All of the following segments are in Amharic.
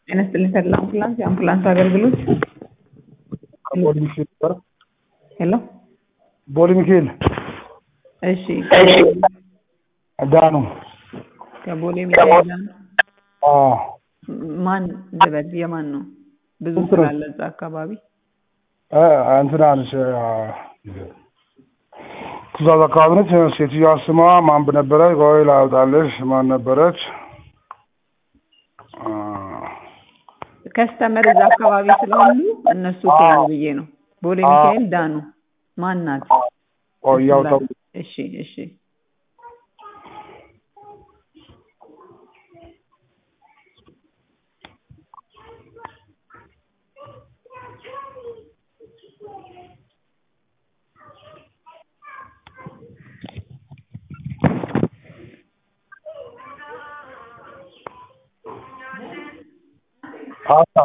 ጤና ይስጥልኝ ተድላ አምቡላንስ የአምቡላንስ አገልግሎት ቦሌ ሚካኤል ነበር። ሄሎ ቦሌ ሚካኤል እሺ ዳኑ ከቦሌ ሚካኤል ጋር አዎ ማን ልበል የማን ነው ብዙ እንትን ነው። ስላለ እዛ አካባቢ እ እንትና ነች አ፣ ትእዛዝ አካባቢ ነች። ሴትዮዋ ስሟ ማን ነበረች? ቆይ ላውጣልሽ። ማን ነበረች? አ፣ ከስተመር እዛ አካባቢ ስላሉ እነሱ ከሆኑ ብዬ ነው ቦሌ አዎ። ሚካኤል ዳኑ ማን ናት ቆይ እያወጣሁ እሺ እሺ አሳ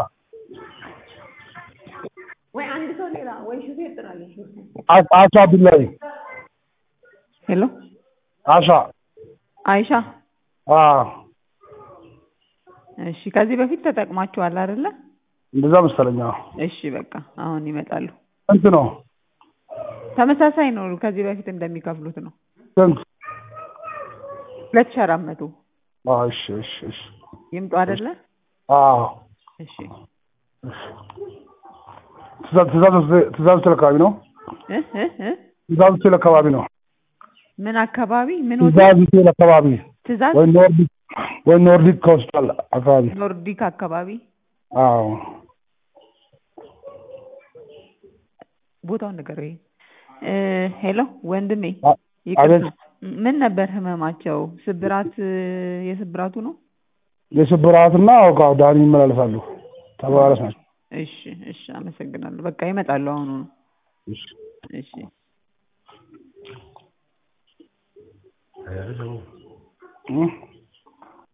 ወይ አንድ ሰው ሌላ ወይ ሹፌር ጥራልኝ አሳ አሳ ቢላይ ሄሎ አሳ አይሻ አ እሺ ከዚህ በፊት ተጠቅማችኋል አይደለ እንደዛ መሰለኝ። አዎ። እሺ በቃ አሁን ይመጣሉ ስንት ነው? ተመሳሳይ ነው ከዚህ በፊት እንደሚከፍሉት ነው ስንት? ሁለት ሺህ አራት መቶ አዎ፣ እሺ እሺ እሺ ይምጡ አይደለ አዎ እሺ ትእዛዝ ትእዛዝ ትእዛዝ ሆቴል አካባቢ ነው። እ እ እ ትእዛዝ ሆቴል አካባቢ ነው። ምን አካባቢ ምን ሆቴል ትእዛዝ ሆቴል አካባቢ ትእዛዝ ወይ ኖርዲክ ወይ ኖርዲክ ሆስፒታል አካባቢ ኖርዲክ አካባቢ አዎ ቦታውን ነገር ወይ ሄሎ ወንድሜ አ- ይቅርታ አቤት። ምን ነበር ህመማቸው ስብራት እ፣ የስብራቱ ነው የስብራትና አውቃ ዳኒ ይመላለሳሉ ተባባሪዎች ናቸው። እሺ እሺ አመሰግናለሁ በቃ ይመጣሉ አሁኑ ነው እሺ እሺ እ